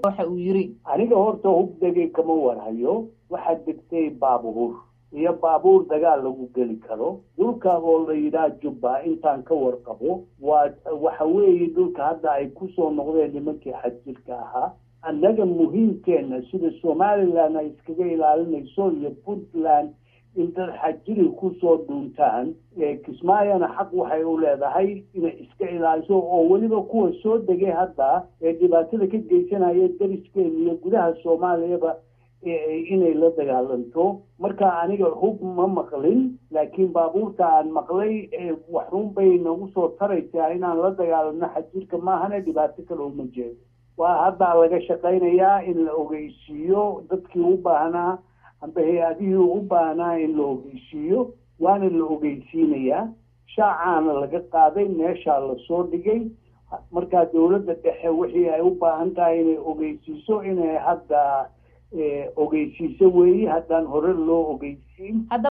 waxa uu yiri aniga horta hub degay kama warhayo waxaa degtay baabuur iyo baabuur dagaal lagu geli karo dhulka oo la yidhaah jubba intaan ka warqabo waa waxa weeye dhulka hadda ay kusoo noqdeen nimankii xajirka ahaa annaga muhiimkeena sida somalilan ay iskaga ilaalinayso iyo puntland in dad xajiri kusoo dhuuntaan kismaayona xaq waxay u leedahay inay iska ilaaliso oo weliba kuwa soo degay hadda ee dhibaatada ka geysanaya dariskeena iyo gudaha soomaaliyaba inay la dagaalanto marka aniga hub ma maqlin laakiin baabuurta aan maqlay waxrun bay nagu soo taraysaa inaan la dagaalano xajirka maahane dhibaato kale uma jeedo waa haddaa laga shaqaynayaa in la ogeysiiyo dadkii u baahnaa amba hay-adihii u baahnaa in la ogeysiiyo waana la ogeysiinayaa shaacaana laga qaaday meeshaa lasoo dhigay markaa dowladda dhexe wixii ay u baahan tahay inay ogeysiiso inay hadda ogeysiiso weeye haddaan hore loo ogeysiin